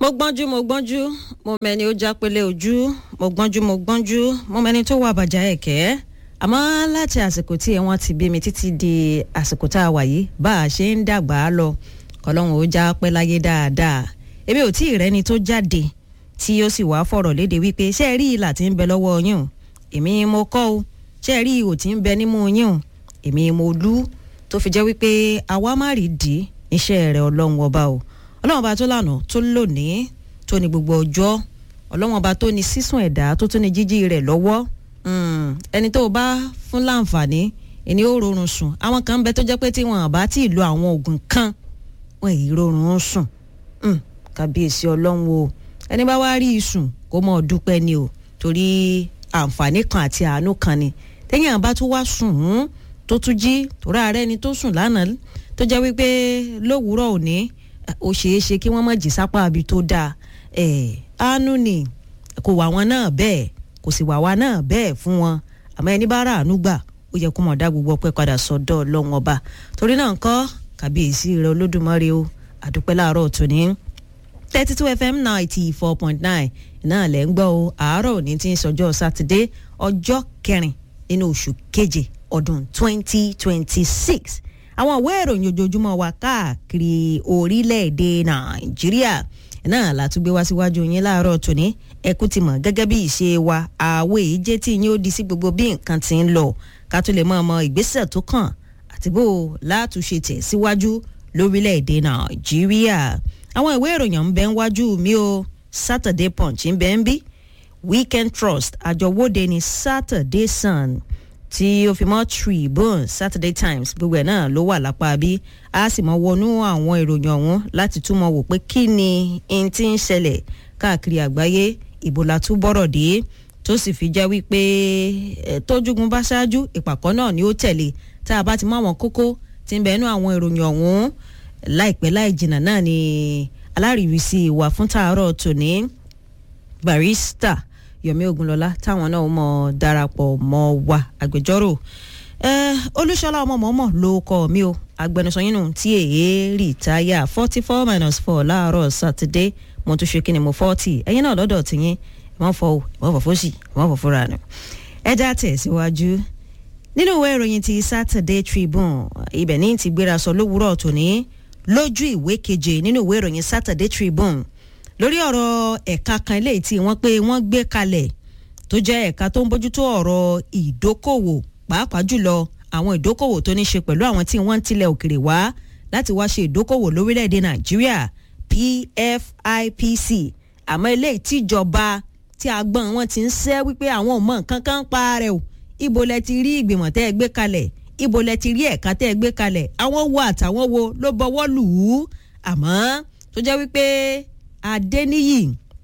mo gbọ́njú mo gbọ́njú mo mẹni ó jápélé ojú mo gbọ́njú mo gbọ́njú mo mẹni tó wà bàjá ẹ̀kẹ́ àmọ́ láti àsìkò tí wọ́n ti bí mi títí di àsìkò tá a wà yìí bá a ṣe ń dàgbà á lọ kọlọ́hún ó já pẹ́ láyé dáadáa èmi ò tí ì rẹ́ni tó jáde tí ó sì wá fọ̀rọ̀ léde wípé ṣé ẹ rí ìlà tí ń bẹ lọ́wọ́ yín o èmi mo kọ́ o ṣé ẹ rí ihò tí ń bẹ nímú yín o èmi mo lú tó fi jẹ́ wípé àwa má rí dì í iṣẹ́ rẹ̀ ọlọ́run ọba o ọlọ́run ọba tó lànà tó lónìí tó ní gbogbo ọjọ́ ọlọ́run ọba tó ní sísùn ẹ̀dá tó tún ní jíjí rẹ̀ lọ́wọ́ ẹni tó o bá fún láǹfààní ẹni ó rọrùn sùn àwọn kan ń bẹ tó jẹ́ pé tí wọn bá tí ì lo àwọn oògùn kan wọn èyí rọrùn sùn kábíyèsí ọlọ́run o ẹni bá wá rí ìsùn kó mọ̀ dúpẹ́ ni o torí àǹfààní kan àti àánú kan ni téèyàn bá tún wá sùn ún tó tún jí torí ààrẹ ni tó sùn lánàá tó jẹ́ wípé lówùúrọ̀ òní ó ṣeé ṣe kí wọ́n má jí sápá àbí tó dáa àánú ni kò wà wọn náà bẹ́ẹ̀ kò sì wà wá náà bẹ́ẹ̀ fún wọn àmọ́ ẹni bá rà àánú gbà ó yẹ kó mọ̀ dá gbogbo ọpẹ́ padà sọ́dọ̀ ọlọ́run ọba torí náà ńkọ́ kàbíyèsí rẹ olódùmarè o àdúpẹ́ láàárọ̀ tòní thirty two fm ninety four point nine náà lẹ́ ń gbọ́ o àárọ̀ òní tí ń sọjọ́ sátidé ọjọ́ kẹrin nínú oṣù keje ọdún twenty twenty six àwọn ìwé ìròyìn ojoojúmọ́ wa káàkiri orílẹ̀-èdè nàìjíríà náà látúgbé wá síwájú yín láàárọ̀ tòní ẹkú ti mọ̀ gẹ́gẹ́ bí ìṣe wa àwọ̀ èyí jẹ́ tí yín ó di sí gbogbo bí nǹkan ti ń lọ ká tó lè mọ ọmọ ìgbésẹ̀ tó kàn àti bó látúnṣe tẹ̀ síwájú lórílẹ̀-èdè nàìjíríà àwọn ìwé ìròyìn ń bẹ ń wájú mi o saturday punch ń bẹ ń bí weekend trust àjọwọ́de ní saturday sun tí ó fi mọ́ tribune saturday times gbogbo ẹ̀ náà ló wà lápá bí a sì mọ wọnú àwọn ìròyìn ọ̀hún láti túmọ̀ wò pé kí ni n ti ń ṣẹlẹ̀ káàkiri àgbáyé ìbò la tún bọ̀rọ̀ dé tó sì fi jẹ́ wípé tójúgun bá ṣáájú ìpàkọ́ náà ni ó tẹ̀lé tá a bá ti mọ àwọn kókó tí ń bẹ nú àwọn ìròyìn ọ̀hún láìpẹ́ láì jìnnà náà ni alárìírísí wà fún tàárọ̀ tòní barista yomi ogunlọlá táwọn náà mọ darapọ̀ mọ́ wa agbẹjọ́rò olúṣọlá ọmọọmọ ló kọ mi o agbẹnusọ yín nù tí èyí rìtáyà forty four minus four láàárọ̀ sátidé mo tún ṣe kí ni mo forty ẹ̀yin náà lọ́dọ̀ tìyín ìwọ́n fọ o ìwọ́n fọ fóṣì ìwọ́n fọ fúnra nù ẹja tẹ̀síwájú nínú ìwé ìròyìn ti saturday tribune ibẹ̀ ní ti gbéra sọ lówùúrọ̀ tòní lójú ìwé keje nínú ìwé ìròyìn saturday tribune lórí ọ̀rọ̀ ẹ̀ka kan eléyìí tí wọ́n pé wọ́n gbé kalẹ̀ tó jẹ́ ẹ̀ka tó ń bójútó ọ̀rọ̀ ìdókòwò pàápàá jùlọ àwọn ìdókòwò tó ní ṣe pẹ̀lú àwọn tí wọ́n ń tilẹ̀ òkèrè wá láti wá ṣe ìdókòwò lórílẹ̀‐èdè nàìjíríà pfipc àmọ́ eléyìí tíjọba tí agbọ́n wọn ti ń ṣẹ́ wípé àwọn ò mọ nǹkan kan pa rẹ̀ o ibo lẹ ti rí ìgbìmọ̀ tẹ́ ẹ gbé kalẹ̀ ibo lẹ ti rí ẹ̀ka tẹ́ ẹ gbé kalẹ̀ àwọn wo àtàwọn wo ló bọwọ́ lù ú àmọ́ tó jẹ́ wípé adéníyì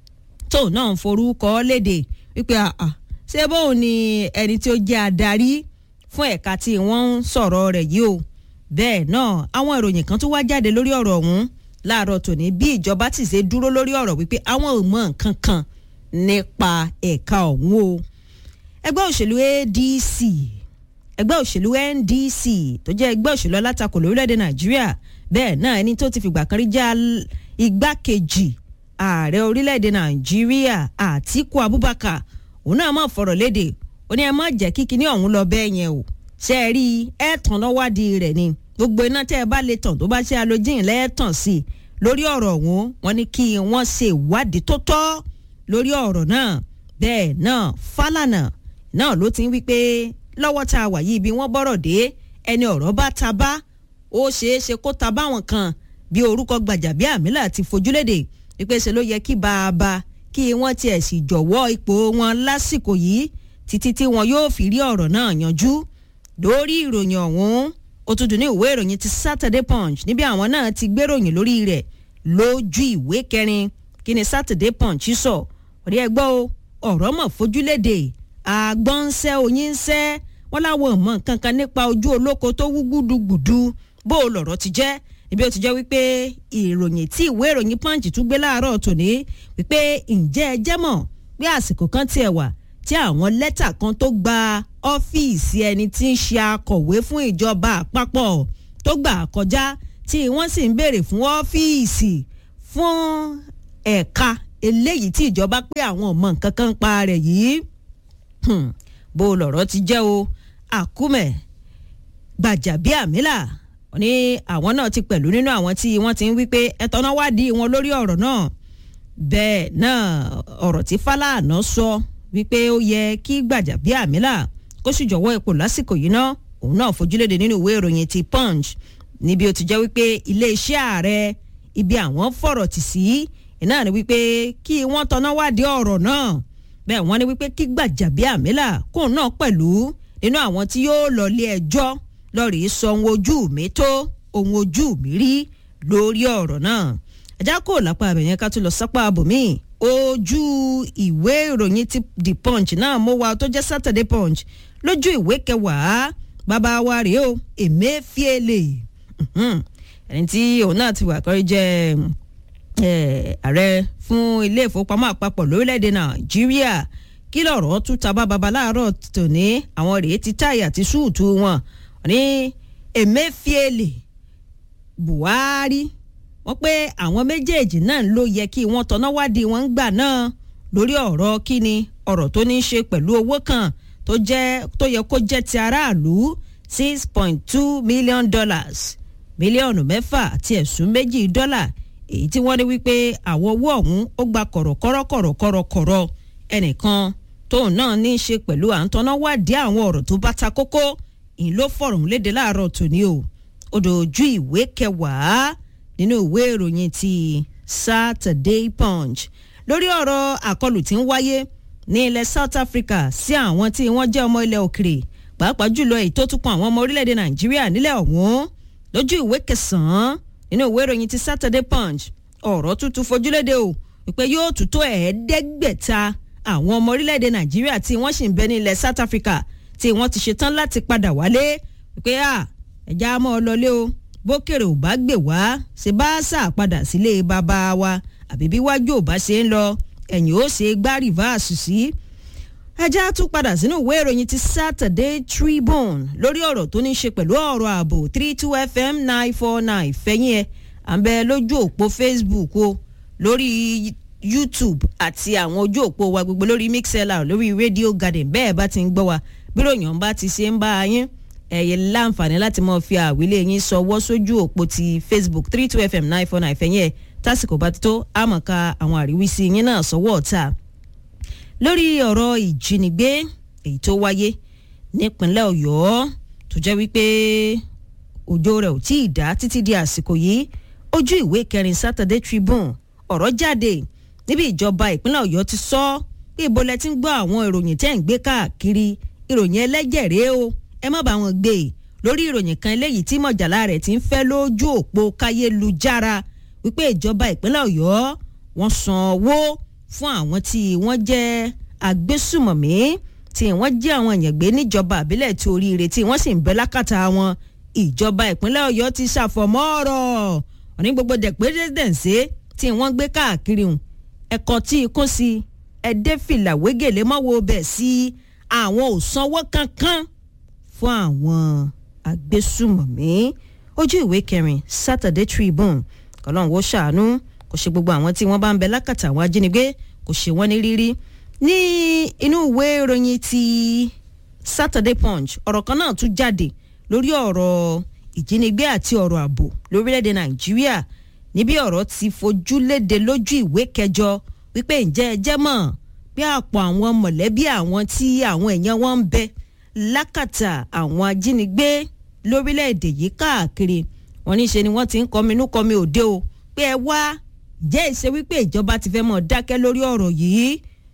tóun náà ń forúkọ léde wípé àà ṣé bóun ni ẹni tí ó jẹ́ adarí fún ẹ̀ka tí wọ́n ń sọ̀rọ̀ rẹ̀ yìí o bẹ́ẹ̀ náà àwọn ìròyìn kan tún wá jáde lórí ọ̀rọ̀ ọ̀hún láàárọ̀ tòní bí ìjọba ti ṣe dúró lórí ọ̀rọ̀ wípé àwọn ò mọ nǹkan kan nípa ẹ̀ka ọ̀hún o ẹgbẹ́ òṣèlú adc ẹgbẹ́ òṣèlú ndc tó jẹ́ ẹgbẹ́ òṣèlú alátakò lórílẹ̀‐èdè nàìjíríà bẹ́ẹ̀ náà ẹni tó ti fìgbà kan rí já igbákejì ààrẹ orílẹ̀‐èdè nàìjíríà àtíkù abubakar òun náà máa fọ̀rọ̀ léde ó ní ẹ má jẹ́ kí kinní ọ̀hún lọ bẹ́ẹ̀ yẹn o ṣe é rí ẹ tàn lọ́wádìí rẹ̀ ni gbogbo iná tẹ́ ẹ bá lè tàn tó bá ṣe alójìn lẹ́ẹ̀tàn sí i lórí ọ̀rọ̀ ọ̀hún wọn ni kí wọ́n ṣe ìwádìí tó tọ́ lórí ọ̀rọ̀ náà bẹ́ẹ̀ náà fálànà náà ló ti ń wí pé lọ́wọ́ tá a wà yìí bí wọ́n bọ́rọ̀ dé ẹni ọ̀rọ̀ bá ta bá ó ṣeé ṣe kó ta báwọn kan bí orúkọ Gbajabiamila ti fojúlédè wípé ṣe ló yẹ kí bàbá kí wọ́n tiẹ̀ sì jọ̀wọ́ ipò wọn lásìkò yìí títí tí wọn yóò fi rí ọ̀rọ̀ náà yanjú lórí ìròyìn ọ̀hún ó tún dùn ní ìwé ìròyìn ti Saturday Punch níbi àwọn náà ti gbéròyìn lórí rẹ̀ lójú ìwé kẹrin kí ni Saturday Punch sọ ọ̀rẹ́ ẹgbọ́ o ọ̀rọ̀ mọ̀ fojúlédè àgbọ̀nsẹ́ oyínsẹ́ wọ́n láwọn ọmọ nǹkan kan nípa ojú olóko tó wú gbúdúgbùdú bó o lọ̀rọ̀ ti jẹ́ ibi ó ti jẹ́ wípé ìròyìn tí ìwé ìròyìn punch tún gbé láàárọ̀ tòní wípé ǹjẹ́ ẹ jẹ́ mọ̀ pé àsìkò kan tiẹ̀ wà tí àwọn lẹ́tà kan tó gba ọ́fíìsì ẹni tí ń ṣe akọ̀wé fún ìjọba àpapọ̀ tó gbà kọjá tí wọ́n sì ń béèrè fún ọ́fíìsì fún ẹ̀ka eléyìí tí ìjọba pé àwọn ọmọ nǹkan kan ń pa rẹ̀ yìí bó lọ̀rọ̀ ti jẹ́ o àkúmẹ̀ gbàjàbíàmílà ní àwọn náà ti pẹ̀lú nínú àwọn tí wọ́n ti ń wí pé ẹ̀tọ́ná wádìí wọn lórí ọ̀rọ̀ náà bẹ́ẹ̀ náà ọ̀rọ̀ tí Fálànà sọ wípé ó yẹ kí gbàjàbíàmílà kó sì jọ̀wọ́ ipò lásìkò yìí ná òun náà fojúléde nínú ìwé ìròyìn ti Punch níbi ó ti jẹ́ wípé iléeṣẹ́ ààrẹ ibi àwọn fọ̀rọ̀ tì sí iná ni wípé kí wọ́n tọ́ná wádìí ọ̀rọ̀ náà bẹ́ẹ̀ wọ́n ní wípé kí Gbàjàbíàmílà kóun náà pẹ̀lú nínú àwọn tí yóò lọ lé ẹjọ́ lọ́ọ̀rì sọ ohun ojú mi tó ohun ojú mi rí lórí ọ̀rọ̀ náà ẹ̀já kò lápá abẹ̀yẹn ká tún lọ sápá abòmí ojú ìwé ìròyìn ti The Punch náà mo wà tó jẹ́ Saturday Punch lójú ìwé kẹwàá bàbá wa rèé o Emefiele ẹni tí òun náà ti wà kọ́rí jẹ́ ààrẹ fún ilé ìfowópamọ́ àpapọ̀ lórílẹ̀‐èdè Nàìjíríà kí lọ̀rọ̀ tún ta bá baba láàárọ̀ tòní àwọn rèé ti táyà àti súùtù wọn ní Emefiele Buhari wọ́n pé àwọn méjèèjì náà ló yẹ kí wọ́n tọ́ná wádìí wọn gbà náà lórí ọ̀rọ̀ kíni ọ̀rọ̀ tó ní í ṣe pẹ̀lú owó kan tó jẹ́ tó yẹ kó jẹ́ ti aráàlú six point two million dollars mílíọ̀nù mẹ́fà àti ẹ̀sùn méjì dọ́là èyí tí wọ́n ní wípé àwọn owó ọ̀hún ó gba kọ̀rọ̀kọ̀rọ̀kọ̀rọ̀kọ̀rọ̀ ẹnìkan tóun náà ní í ṣe pẹ̀lú à ń tọ́ná wádìí àwọn ọ̀rọ̀ tó bá ta kókó ìyìn ló fọ̀rọ̀ ń léde láàárọ̀ tòní o odò ojú ìwé kẹwàá nínú ìwé ìròyìn ti Saturday Punch lórí ọ̀rọ̀ àkọlù tí ń wáyé ní ilẹ̀ South Africa sí àwọn tí wọ́n jẹ́ ọmọ ilẹ̀ òkèrè pàápàá jùlọ èyí tó tún kan àwọn ọmọ orílẹ̀-èdè Nàìjíríà nílẹ̀ ọ̀hún lójú ìwé kẹsàn-án nínú ìwé ìròyìn ti Saturday Punch ọ̀rọ̀ tuntun fojúléde o wípé yóò tún tó ẹ̀ẹ́dẹ́gbẹ̀ta àwọn ọmọ orílẹ̀-èdè Nàìjíríà tí wọ́n sì ń bẹ ní ilẹ̀ South Africa tí wọ́n ti ṣetán láti padà wálé wípé à ẹ̀já mọ́ ọ lọlé o bókèrè ò bá gbè wá ṣe bá sà padà sílé bàbá wa àbí bí wájú ò bá ṣe ń lọ ẹ̀yìn ó ṣe gbá rìvásì sí. ẹjẹ́ tún padà sínú ìwé ìròyìn ti Saturday Tribune lórí ọ̀rọ̀ tó ní í ṣe pẹ̀lú ọ̀rọ̀ ààbò three two FM nine four nine fẹ̀yìn ẹ̀ à ń bẹ lójú òpó Facebook o lórí YouTube àti àwọn ojú òpó wa gbogbo lórí Mixlr lórí Radio Garden bẹ́ẹ̀ bá ti ń gbọ́ wa bí ròyìn bá ti ṣe ń bá a yín ẹ̀yẹ láǹfààní láti mọ̀ fi àwílé yín sọwọ́ sójú òpó ti Facebook three two fm nine four nine fẹ̀yìn ẹ̀ tásìkò bá ti tó àmọ̀ká àwọn àríwísí yín náà sọwọ́ ọ̀tá. lórí ọ̀rọ̀ ìjínigbé èyí tó wáyé nípínlẹ̀ Ọ̀yọ́ tó jẹ́ wípé òjò rẹ̀ ò tí ì dá títí di àsìkò yìí ojú ìwé kẹrin Saturday Tribune ọ̀rọ̀ jáde níbi ìjọba ìpínlẹ̀ Ọ̀yọ́ ti sọ bí ibolẹ̀ ti ń gbọ́ àwọn ìròyìn tẹ́ ń gbé káàkiri ìròyìn ẹlẹ́jẹ̀ rèé o ẹ má bá wọn gbé e lórí ìròyìn kan eléyìí tí mọ̀jàlá rẹ̀ ti ń fẹ́ lójú òpó káyélujára wípé ìjọba ìpínlẹ̀ ọ̀yọ́ wọ́n san owó fún àwọn tí wọ́n jẹ́ agbésùmọ̀mí tí wọ́n jẹ́ àwọn èèyàn gbé níjọba àbílẹ̀ tí oríire tí wọ́n sì ń bẹ lákàtà wọn ìjọba ìpínlẹ̀ ọ̀yọ́ ti ṣàfọ̀mọ́ ọ̀rọ̀ òní gbogbo dẹ̀pẹ́dẹ́dẹ̀nsẹ́ tí wọ́n gbé káàkiri hùn ẹ̀kọ́ tí ikú sí ẹ̀dẹ́fìlà wégele mọ́wọ́ bẹ̀ sí àwọn ò sanwó kankan fún àwọn agbésùmọ̀mí ojú ìwé kẹrin Saturday Tribune kọlọ́n wo ṣàánú kò ṣe gbogbo àwọn tí wọ́n bá ń bẹ lákàtà àwọn ajínigbé kò ṣe wọ́n ní rírí ní inú ìwé ìròyìn ti Saturday Punch ọ̀rọ̀ kan náà tún jáde lórí ọ̀rọ̀ ìjínigbé àti ọ̀rọ̀ ààbò lórílẹ̀‐èdè Nàìjíríà níbi ọ̀rọ̀ ti fojú léde lójú ìwé kẹjọ wípé ǹjẹ́ ẹ jẹ́ mọ̀ bí àpò àwọn mọ̀lẹ́bí àwọn tí àwọn èèyàn wọn ń bẹ lákàtà àwọn ajínigbé lórílẹ̀‐èdè yìí káàkiri wọn ní ṣe ni wọ́n ti ń kọminú kọmi òde o pé ẹ wá jẹ́ ìṣe wípé ìjọba ti fẹ́ mọ̀ dákẹ́ lórí ọ̀rọ̀ yìí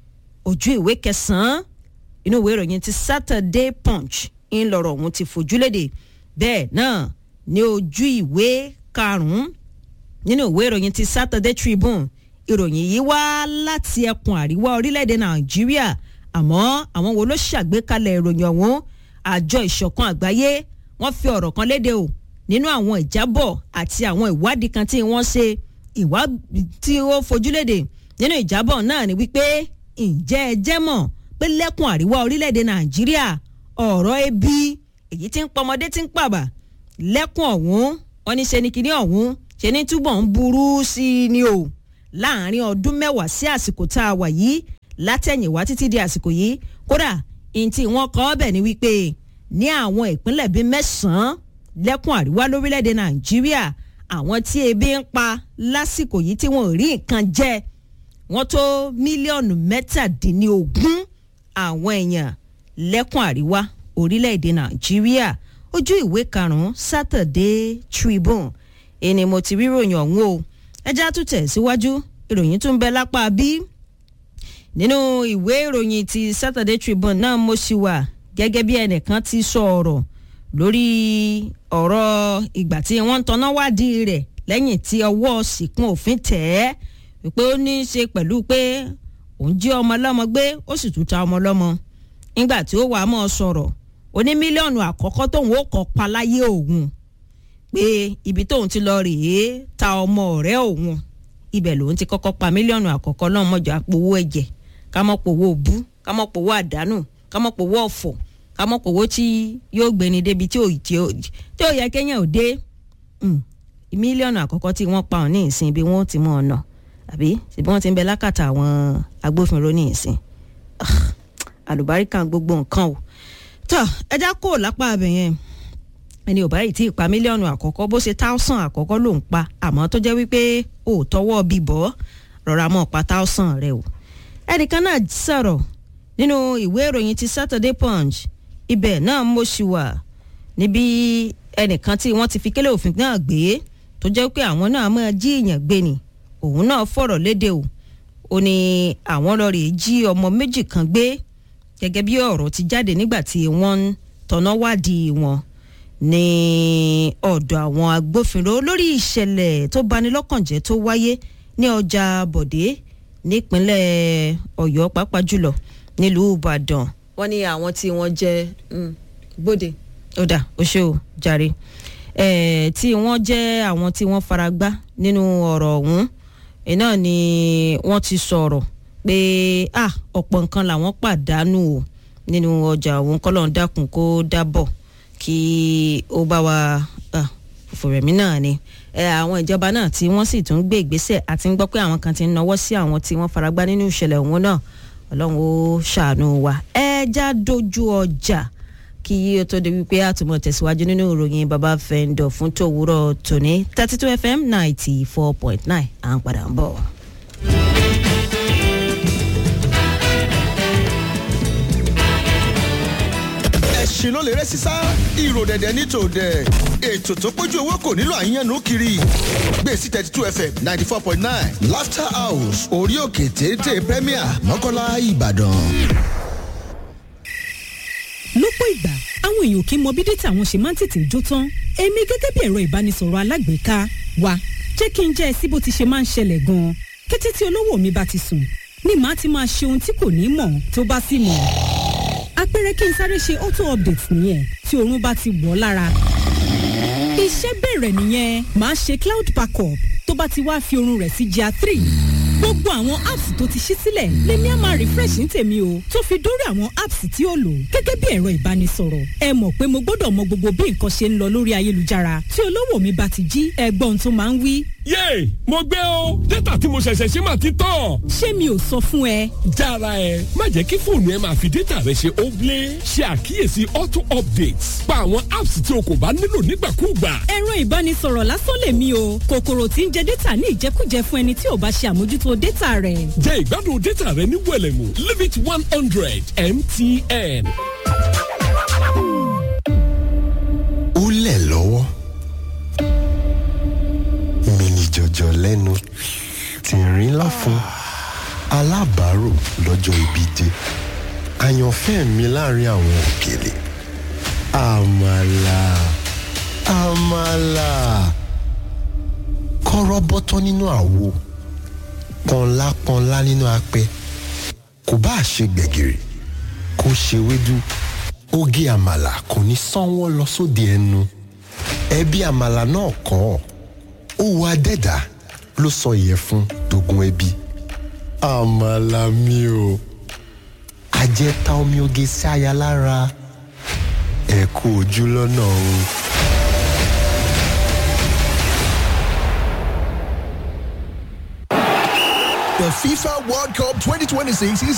ojú ìwé kẹsàn-án inú ìwé ìròyìn ti Saturday Punch ń lọ̀rọ̀ ọ̀hún ti fojú léde bẹ́ẹ̀ náà ní ojú ìwé karùn-ún nínú ìwé ìròyìn ti Saturday Tribune ìròyìn yìí wá láti ẹkùn àríwá orílẹ̀-èdè Nàìjíríà àmọ́ àwọn wo ló ṣàgbékalẹ̀ ìròyìn ọ̀hún àjọ ìṣọ̀kan àgbáyé wọ́n fi ọ̀rọ̀ kan léde o nínú àwọn ìjábọ̀ àti àwọn ìwádìí kan tí wọ́n ṣe ìwádìí tí ó fojúléde nínú ìjábọ̀ náà ni wípé ǹjẹ́ ẹ jẹ́ mọ̀ pé lẹ́kùn àríwá orílẹ̀-èdè Nàìjíríà ọ̀rọ̀ ebi èyí tí ń pọmọdé tí ń pàbà lẹ́kùn ọ̀hún wọ́n ní ṣe ni kinní ọ̀hún ṣe ní túbọ̀ ń burú sí i ni o láàrin ọdún mẹ́wàá sí àsìkò tá a wà yìí látẹ̀yìnwá títí di àsìkò yìí kódà ntí wọ́n kọ́ ọ́ bẹ̀ ni wípé ní àwọn ìpínlẹ̀ bíi mẹ́sàn-án lẹ́kùn àríwá lórílẹ̀‐èdè nàìjíríà àwọn tí ebi ń pa lásìkò yìí tí wọn ò rí nǹkan jẹ wọ́n tó mílíọ̀nù mẹ́tàdínlógún àwọn èèyàn lẹ́kùn àríwá orílẹ̀‐èdè nàìjíríà ojú ìwé karùn-ún Saturday Tribune ẹni mo ti rí ròyìn ọ̀hún o ẹjá tún tẹ̀ síwájú ìròyìn tún bẹ lápá bí nínú ìwé ìròyìn ti Saturday Tribune náà mo sì wà gẹ́gẹ́ bí ẹnìkan ti sọ ọ̀rọ̀ lórí ọ̀rọ̀ ìgbà tí wọ́n ń tanná wádìí rẹ̀ lẹ́yìn tí ọwọ́ sìnkún òfin tẹ̀ ẹ́ wípé ó ní í ṣe pẹ̀lú pé òun jí ọmọ lọ́mọ gbé ó sì tún ta ọmọ lọ́mọ nígbà tí ó wà á mọ̀ sọ̀rọ̀ ó ní mílíọ̀nù àkọ́kọ́ tóun ó kọ́ pa láyé òun pé ibi tóun ti lọ rèé ta ọmọ ọ̀rẹ́ òun ibẹ̀ lòun ti kọ́kọ́ pa mílíọ̀nù àkọ́kọ́ náà mọ̀jọ́ àpòwó ẹ̀jẹ̀ ká mọ̀ pòwó òbú ká mọ̀ pòwó àdánù ká mọ̀ pòwó ọ̀fọ̀ ká mọ̀ pòwó tí yóò gbéni débi tí ò tí ò yẹ kéèyàn ò dé mílíọ̀nù àkọ́kọ́ tí wọ́n pa ọ̀ ní ìsìn bí wọ́n ti mọ̀ ọ̀nà àbí ṣùgbọ́n wọ́n ti ń bẹ lákàtà àwọn agbófinró ní ìsìn àlùbáríkà gbogbo nǹkan o tọ ẹja kò lápá abẹ yẹn ẹni ò báyìí tí ì pa mílíọ̀nù àkọ́kọ́ bó ṣe táùsàn àkọ́kọ́ ló ń pa àmọ́ tó jẹ́ wípé ò tọwọ́ bíbọ́ rọra mọ́ pa táùsàn rẹ o ẹnìkan náà sọ̀rọ̀ nínú ìwé ìròyìn ti Saturday Punch ibẹ̀ náà mo ṣì wà níbi ẹnìkan tí wọ́n ti fi kélé òfin náà gbé tó jẹ́ pé àwọn náà máa jí èèyàn gbé ni òun náà fọ̀rọ̀ léde o ó ní àwọn lọ rèé jí ọmọ méjì kan gbé gẹ́gẹ́ bí ọ̀rọ̀ ti jáde nígbà tí wọ́n ń tọ̀nà wádìí wọn ní ọ̀dọ̀ àwọn agbófinró lórí ìṣẹ̀lẹ̀ tó bani lọ́kàn jẹ́ tó wáyé ní ọjà Bọ̀dé nípínlẹ̀ Ọ̀yọ́ pàápàá jùlọ nílùú Ìbàdàn wọ́n ní àwọn tí wọ́n jẹ́ Bóde ó dà ó ṣe ó jàre tí wọ́n jẹ́ àwọn tí wọ́n fara gbá nínú ọ̀rọ̀ ọ̀hún iná ni wọ́n ti sọ̀rọ̀ pé ah ọ̀pọ̀ nǹkan làwọn pàdánù o nínú ọjà òun kọ́ lọ́n dákun kó dábọ̀ kí ó bá wa fòrẹ̀mí náà ni àwọn ìjọba náà tí wọ́n sì tún gbé ìgbésẹ̀ àti ń gbọ́ pé àwọn kan ti ń nawọ́ sí àwọn tí wọ́n faragbá nínú ìṣẹ̀lẹ̀ òun náà ọlọ́run ó ṣàánú wa ẹ já dojú ọjà kí ó tó di wípé àtúmọ̀ tẹ̀síwájú nínú ìròyìn baba fẹ́ńdọ̀ fún tòwúrọ̀ tòní thirty two fm ninety four point nine à ń padà ń bọ̀. ẹ̀sìn ló lè rẹ́ sísá ìrò dẹ̀dẹ̀ ní tòdẹ̀ ètò tó pójú owó kò nílò àyànnú kiri gbèsè thirty two fm ninety four point nine laughter house orí òkè téńté premier mọ́kànlá ìbàdàn. lọ́pọ̀ ìgbà àwọn èèyàn kì í mọ bí dátà wọn ṣe máa ń tètè jó tán èmi gẹ́gẹ́ bí ẹ̀rọ ìbánisọ̀rọ̀ alágbèéká wa jẹ́ kí n jẹ́ ẹ sí bó ti ṣe máa ń ṣẹlẹ̀ gan-an kété tí olówó mi bá ti sùn ni màá ti máa ṣe ohun tí kò ní mọ̀ tó bá sì mọ̀ àpẹẹrẹ kí n sáré ṣe auto update nìyẹn tí oorun bá ti wọ̀ ọ́ lára iṣẹ́ bẹ̀rẹ̀ nìyẹn màá ṣe cloud backup tó bá ti wá fi oorun rẹ̀ sí GIA three gbogbo àwọn apps tó ti ṣí sílẹ̀ lèmi á máa refresh ní tèmi o tó fi dórí àwọn apps tí ó lò gẹ́gẹ́ bí ẹ̀rọ ìbánisọ̀rọ̀ ẹ mọ̀ pé mo gbọ́dọ̀ mọ gbogbo bí nǹkan ṣe ń lọ lórí ayélujára tí olówó mi bá ti jí ẹgbọ́n tó máa ń wí. yéè mo gbé o dátà tí mo ṣẹ̀ṣẹ̀ ṣe máa ti tán. ṣé mi ò sọ fún ẹ. jára ẹ má jẹ́ kí fóònù ẹ máa fi dátà rẹ ṣe óblé ṣe àkíyèsí auto updates pa àwọn apps tí o kò bá nílò nígbàkúùgbà. ẹ̀rọ ìbánisọ̀rọ̀ lásán lèmi o kòkòrò tí ń jẹ dátà ní ìjẹkújẹ fún ẹni tí ò bá ṣe àmójútó dátà rẹ̀. jẹ́ ìgbádùn dátà rẹ ní wẹ̀lẹ̀mú limit one hundred mtn. ó lẹ̀ lọ́wọ́ mini jọjọ lẹ́nu tìrín láfún alábàárò lọ́jọ́ ibi dé àyànfẹ́ mi láàrin àwọn òkèlè àmàlà àmàlà kọ́rọ́ bọ́tọ́ nínú àwo pọnlá pọnlá nínú apẹ kò bá ṣe gbẹ̀gìrì kó ṣe wédú oge àmàlà kò ní sanwó lọ sóde ẹnu ẹbí àmàlà náà kọ́ ọ́ ó wo adẹ́dà ló sọ ìyẹ̀fun dogun ẹbí àmàlà mi o àjẹta omi oge sí aya lára ẹ kú ojú lọ́nà o. The FIFA World Cup 2026 is